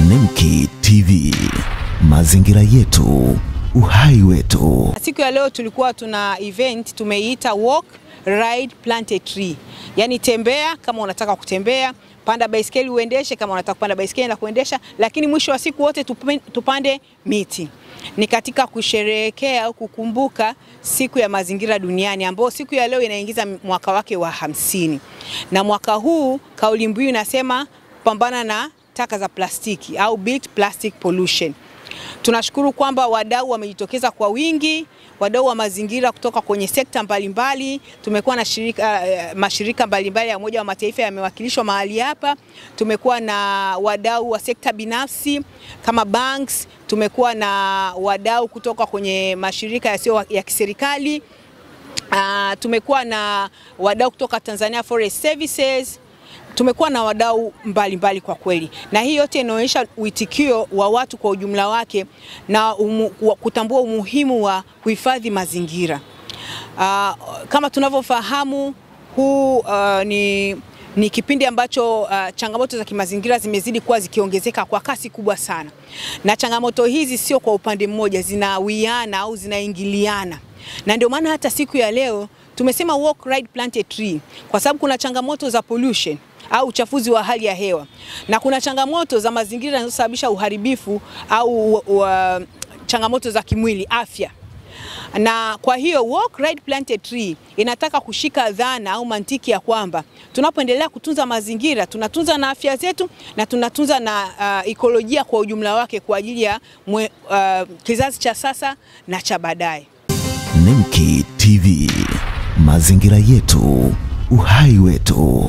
Nemki TV, mazingira yetu, uhai wetu. Siku ya leo tulikuwa tuna event tumeiita walk ride plant a tree, yaani tembea kama unataka kutembea, panda baiskeli uendeshe kama unataka kupanda baiskeli na kuendesha, lakini mwisho wa siku wote tupe- tupande miti. Ni katika kusherehekea au kukumbuka siku ya mazingira duniani ambayo siku ya leo inaingiza mwaka wake wa hamsini, na mwaka huu kauli mbiu inasema pambana na taka za plastiki au beat plastic pollution. Tunashukuru kwamba wadau wamejitokeza kwa wingi, wadau wa mazingira kutoka kwenye sekta mbalimbali. Tumekuwa na shirika, eh, mashirika mbalimbali ya Umoja wa Mataifa yamewakilishwa mahali hapa. Tumekuwa na wadau wa sekta binafsi kama banks, tumekuwa na wadau kutoka kwenye mashirika yasiyo ya kiserikali. Uh, tumekuwa na wadau kutoka Tanzania Forest Services tumekuwa na wadau mbalimbali kwa kweli, na hii yote inaonyesha uitikio wa watu kwa ujumla wake na umu, wa- kutambua umuhimu wa kuhifadhi mazingira. Uh, kama tunavyofahamu huu uh, ni ni kipindi ambacho uh, changamoto za kimazingira zimezidi kuwa zikiongezeka kwa kasi kubwa sana, na changamoto hizi sio kwa upande mmoja, zinawiana au zinaingiliana, na ndio maana hata siku ya leo tumesema walk ride plant a tree, kwa sababu kuna changamoto za pollution au uchafuzi wa hali ya hewa na kuna changamoto za mazingira zinazosababisha uharibifu au uh, changamoto za kimwili afya na kwa hiyo walk ride plant a tree inataka kushika dhana au mantiki ya kwamba tunapoendelea kutunza mazingira tunatunza na afya zetu na tunatunza na uh, ekolojia kwa ujumla wake kwa ajili ya mwe, uh, kizazi cha sasa na cha baadaye. Nemki TV, mazingira yetu, uhai wetu.